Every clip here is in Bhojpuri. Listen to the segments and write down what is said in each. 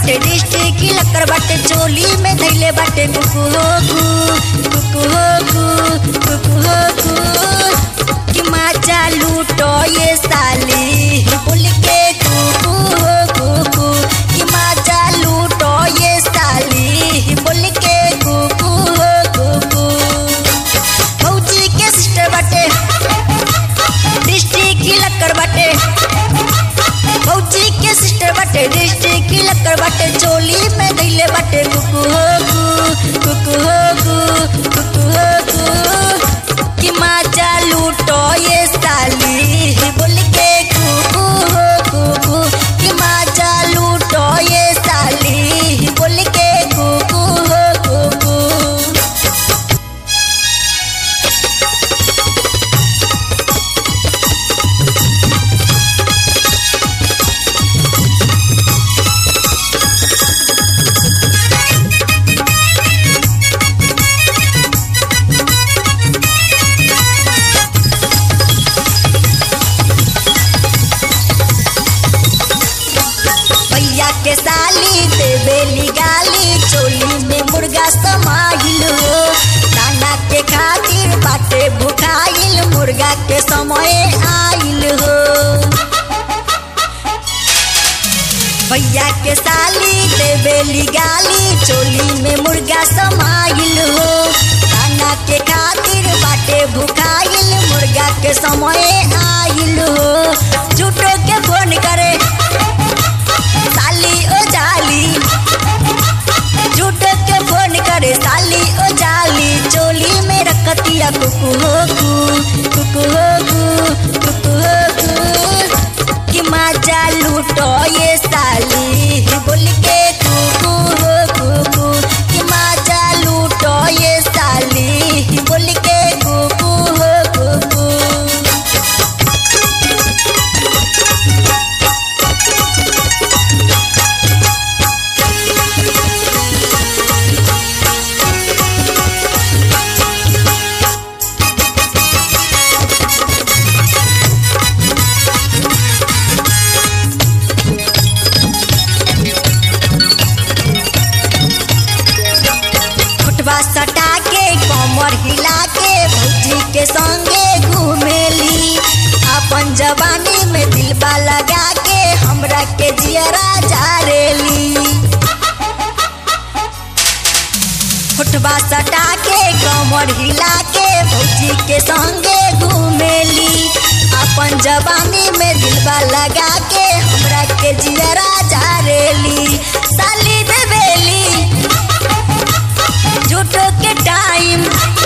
बाटे डिस्ट्रिक्ट लकर बाटे चोली में धैले बाटे कुकु हो कु कुकु हो कु कुकु हो कु कि माचा लूटो ये साली बोल के कुकु हो कुकु कि माचा लूटो ये साली बोल के कुकु हो कुकु फौजी के सिस्टर बाटे डिस्ट्रिक्ट लकर बाटे फौजी के सिस्टर बाटे डिस्ट्रिक्ट लकर बाटे चोली में धैले बाटे कुकु हो कु कुकु हो कु कुकु हो कु कि माचा लूटो ये साली बोल के कुकु हो कुकु कि माचा लूटो ये साली बोल के कुकु हो कुकु भैया के साली देवेली गाली चोली में मुर्गा समाइल हो दाना के खातिर बाटे भुखाइल मुर्गा के समय आइल हो भैया के साली देवेली गाली चोली में मुर्गा समाइल हो दाना के खातिर बाटे भुखाइल मुर्गा के समय आइल हो झूठो के फोन करे साली ओ जाली झूठ के फोन करे साली ओ जाली चोली में रखतिया कुकु हो कु कुकु हो कु कुकु हो कु कि माजा लूटो ये साली बोल के कुकु हो कुकु कि माजा लूटो ये साली बोल के कुकु हो कुकु खुटवा सटा के कमर हिला के भौजी के संगे घूमेली अपन जवानी में दिलबा लगा के हमरा के जियरा जारेली खुटवा सटा के कमर हिला के भौजी के संगे घूमेली अपन जवानी में दिलबा लगा के हमरा के जियरा जारेली साली देवेली झूठो के टाइम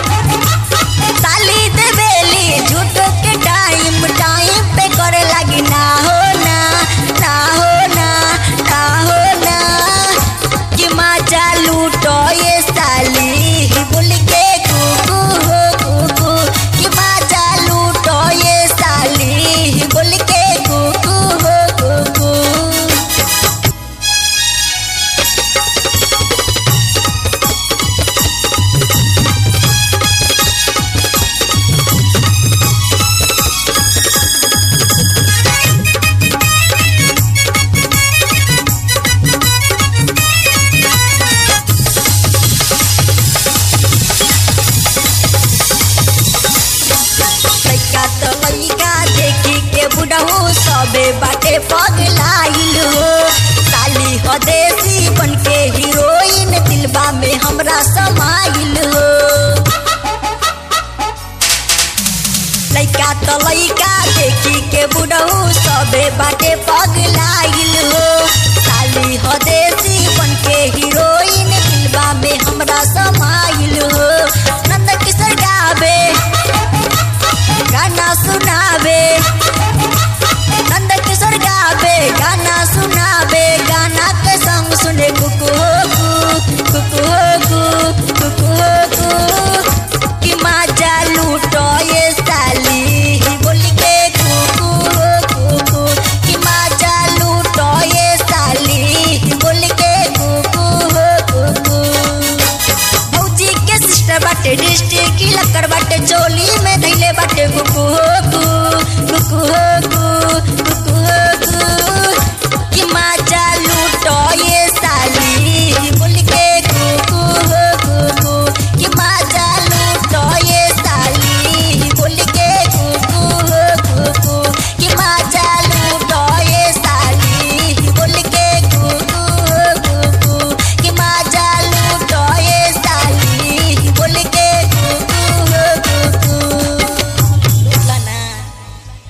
साली देवेली झूठो के टाइम टाइम पे करे लगी ना हो ना ना हो ना ना हो ना कि माचा लूटो ये साली बोल के कुकु हो कुकु कि माचा लूटो ये साली बोल के कुकु हो कुकु लइका त लइका देखी के बुढ़ऊ सबे बाटे पगलाइल हो साली हो देसी बन के हीरोइन दिलबा में हमरा समाइल हो लइका त लइका देखी के बुढ़ऊ सबे बाटे पग